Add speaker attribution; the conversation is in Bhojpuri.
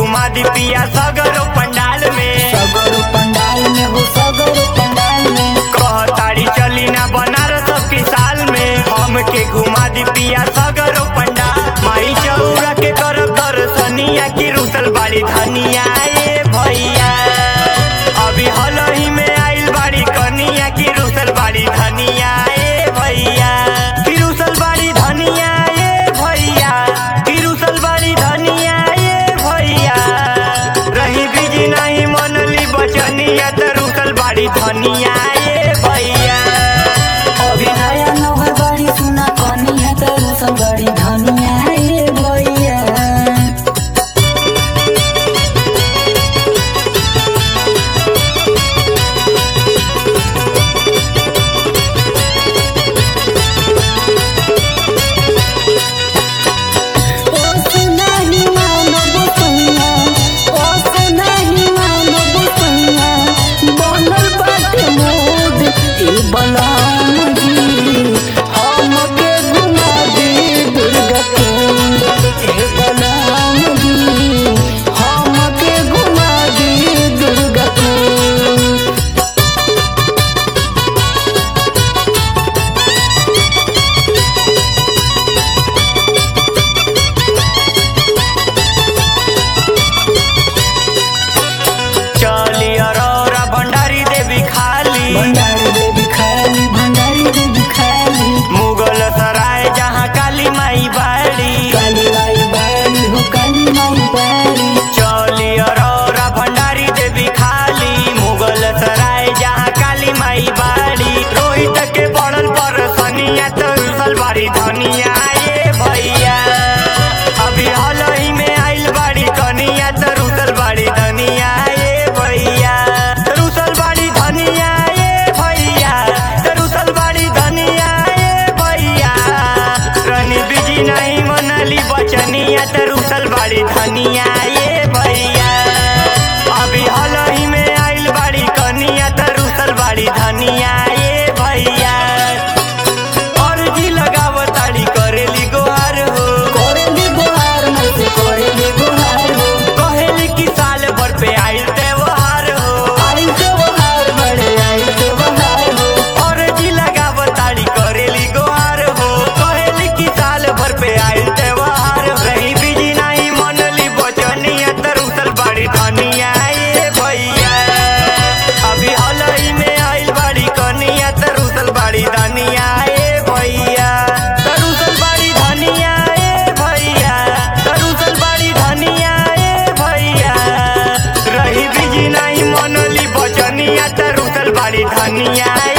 Speaker 1: घुमा दी पिया सगरो पंडाल में
Speaker 2: सगरो पंडाल में हो सगरो पंडाल में
Speaker 1: कहताड़ी चली ना बनारस की साल में हमके घुमा दी पिया सगरो पंडाल माई चौरा के करब दर्शनिया की रुसल बाड़ी धनिया ए भैया अभी हलही में आइल बाड़ी कनिया की रुसल बाड़ी धनिया ए भैया की रुसल बाड़ी धनिया ए भैया की रुसल बाड़ी धनिया ए भैया रही बिजी नहीं मनली बचनिया त रुसल बाड़ी धनिया ए भैया
Speaker 2: अभी नया नौहर बड़ी सुना कनिया तरू सब बड़ी धनिया ए भैया ओ सुनाही मानव सुना ओ सुनाही मानव सुना बनल बाटे मोद ए बलराम जी हमके घुमा दे दुर्गा कुंड ए बलराम जी हमके घुमा दे दुर्गा कुंड
Speaker 1: चली अरोरा भंडारी देवी खाली
Speaker 2: भंडारी देवी खाली भंडारी देवी खाली
Speaker 1: मुगल सराय जहाँ काली माई बाड़ी
Speaker 2: काली माई बारी हो काली माई बारी
Speaker 1: चली अरोरा भंडारी देवी खाली मुगल सराय जहाँ काली माई बाड़ी रोहित के पड़ल पर सनिया तरुसल बाड़ी धनिया ए भैया अभी हलही में आइल बाड़ी कनिया तरुसल बाड़ी धनिया ए भैया तरुसल बाड़ी धनिया ए भैया तरुसल बाड़ी धनिया ए भैया रनी बिजी नहीं मनली बचनिया तरुसल बाड़ी धनिया ए भैया अभी हलही में आइल बाड़ी कनिया तरुसल बाड़ी धनिया ए भैया अर्जी लगावताड़ी करेली गोहार हो
Speaker 2: करेली गोहार में से करेली गोहार हो
Speaker 1: कहेली की साल भर पे आइल त्योहार हो
Speaker 2: आई त्योहार बड़े आई त्योहार हो
Speaker 1: अर्जी लगावताड़ी करेली गोहार हो कहेली की साल भर पे आइल त्योहार हो। रही बिजी नहीं मनली बचनिया तरुसल बाड़ी धनिया ए भैया अभी हलही में आइल बाड़ी कनिया तरुसल बाड़ी धनिया ए भैया तरुसल बाड़ी धनिया ए भैया तरुसल बाड़ी धनिया ए भैया रही बिजी नहीं मनली बचनिया तरुसल बाड़ी धनिया